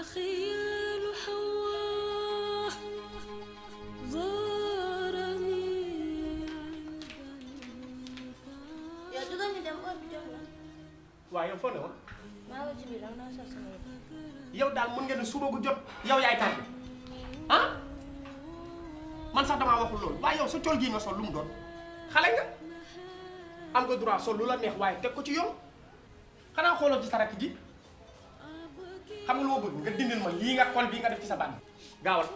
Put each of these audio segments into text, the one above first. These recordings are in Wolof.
خيال حواه زارني yow jugal ñu dem heure bi jot na waaw yow foo ne woon maa ngi ci biir dama doon sol sama yëpp yow daal mën nga ne suba gu jot yow yaay tardé ah man sax damaa waxul loolu waaye yow sa col gii nga sol lu mu doon xale nga am nga droit sol lu la neex waaye teg ko ci yoon xanaa xooloo ci sa rakk ji xam nga lu ma bëgg nga dindil ma lii nga kol bii nga def ci sa bànn gaawal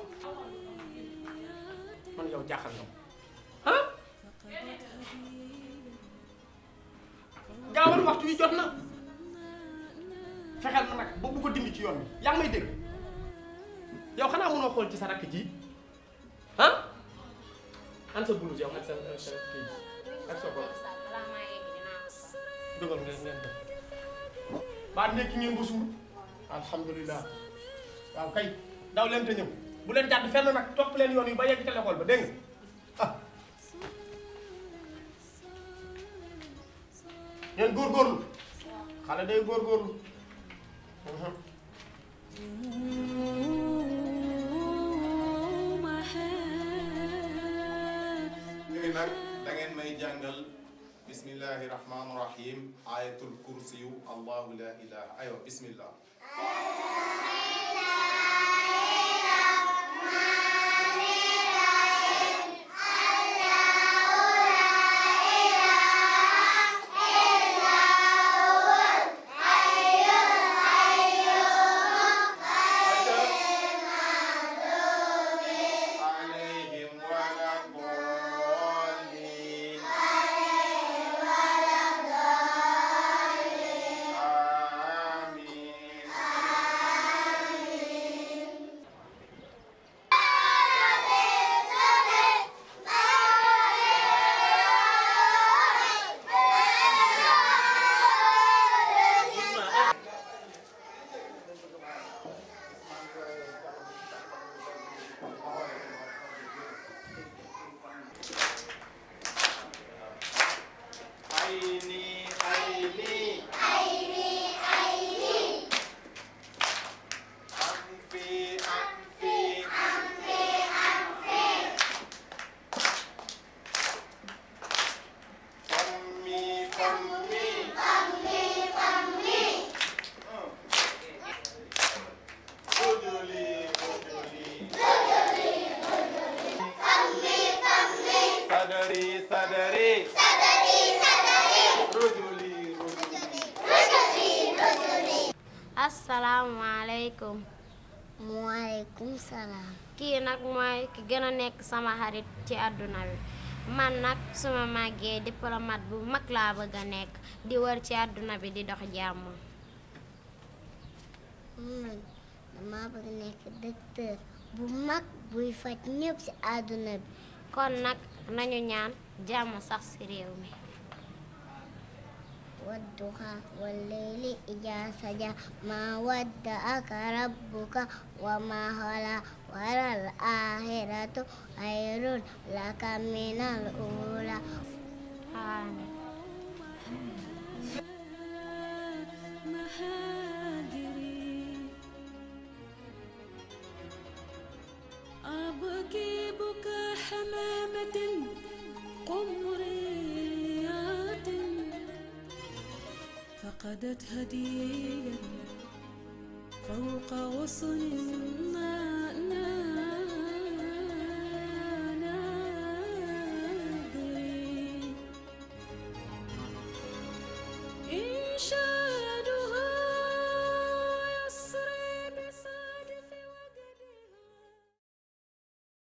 man yow jaaxal nga ma ah gaawal waxtu wi jot na fexeel ma nag ba bu ko dindi ci yoon bi yaa ngi may dégg yow xanaa mënoo xool ci sa rakk ji ah an sa blouse yow ak sa sa kii ak sa bopp balaa maa yegg dinaa ko sol dugal ngeen ngeen def ba nekk ngeen ba suur alhamdulilah waaw kay daw leen te ñëw bu leen jàdd fenn nag topp leen yoon yi ba yegg ca l'école ba dégg nga ah ngeen góorgóorlu xale day góorgóorlu Mhm. léegi nag da ngeen may jàngal bismillahi rahmaani rahim ayatul kursiyu allahu la ilaha aywa bismillah عليهم ولا الضالين آمين عيني عيني أنفي أنفي فمي فمي رجلي رجلي صدري صدري رجلي رجلي asalaamaaleykum waaleykum salaam kii nag mooy ki gën a nekk sama xarit ci àdduna bi man nag suma màggee diplomate bu mag laa bëgg a nekk di wër ci àdduna bi di dox jàmm man dama bëgg nekk docteur bu mag buy faj ñëpp ci àdduna bi kon nag nañu ñaan jàmm sax ci réew mi wadduha wallayli ija saja ma wadda'aka rabbuka wa ma hala waral ahiratu khairun laka minal ula amiin محاجري أبكي بكى حمامة قمريات فقدت هديا فوق غصن